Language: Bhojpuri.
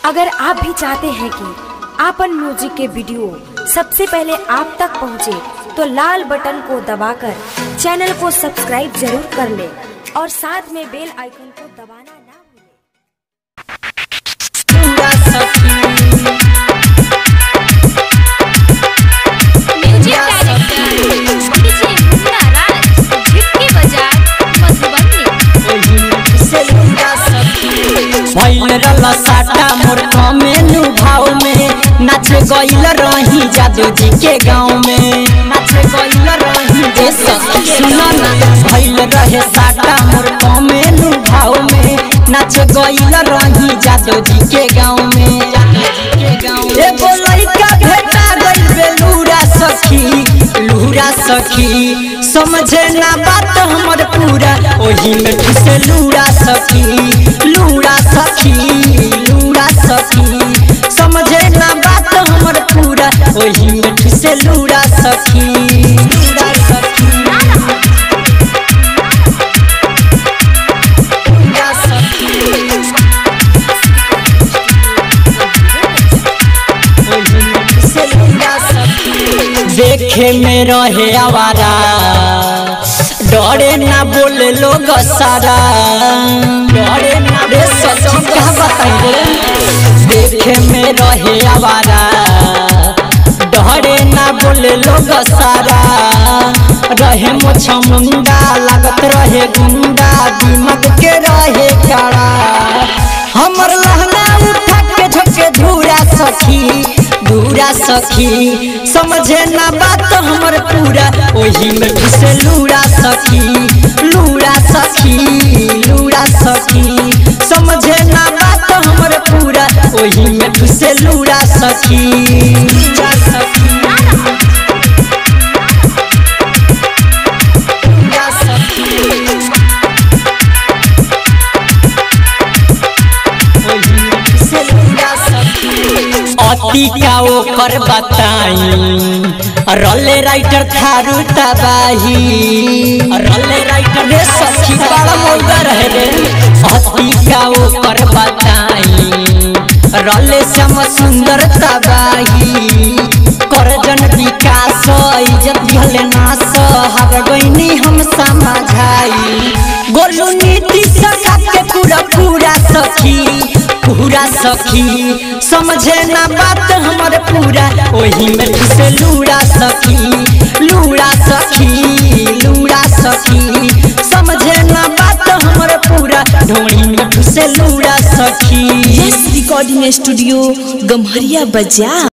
अगर आप भी चाहते हैं कि आपन म्यूजिक के वीडियो सबसे पहले आप तक पहुंचे, तो लाल बटन को दबाकर चैनल को सब्सक्राइब जरूर कर ले और साथ में बेल आइकन को दबाना ना भूलें। Music director DJ Munna Raj झिटकी बजाए मधुबनी भइल रला साटा मोर कमेनु भाव में नाच गइल रही जादू जी के गांव में नाच गइल रही जे सखी सुना ना भइल रहे साटा मोर कमेनु भाव में नाच गइल रही जादू जी के गांव में एगो लइका भेटा गइल बेलूरा सखी लूरा सखी समझे ना बात हमर पूरा ओही में ठुसे लूरा सखी लूरा सखी लूरा सखी समझे ना बात हमर पूरा ओही में ठुसे लूरा सखी लूरा सखी लूरा सखी देखे में रहे आवारा डरे ना बोले लोग सारा डरे ना रे सच्ची क्या बताई रे देखे में रहे आवारा डरे ना बोले लोग सारा रहे मोछ मुंडा लागत रहे गुंडा दिमाग के रहे काड़ा हमर लहंगा उठा के झके धूरा सखी धूरा सखी समझे ना बात हमर पूरा ओही में घुसे लूड़ा सखी लूड़ा सखी लूड़ा सखी समझे ना बात हमर पूरा ओही में घुसे लूड़ा सखी लूड़ा सखी लूड़ा सखी अति का ओकर बताई रले राइटर थारू तबाही रले राइटर रे सखी बड़ा मोगा रहे रे अति का ओकर बताई रले श्याम सुंदर तबाही करजन विकास इज्जत दिहले नास हर गईनी हम समझाई गोलू नीति सका के पूरा पूरा सखी पूरा सखी समझे ना बात हमर पूरा ओही में से लूड़ा सखी लूड़ा सखी लूड़ा सखी समझे ना बात हमर पूरा ढोड़ी में से लूड़ा सखी यस रिकॉर्डिंग स्टूडियो गम्हरिया बजा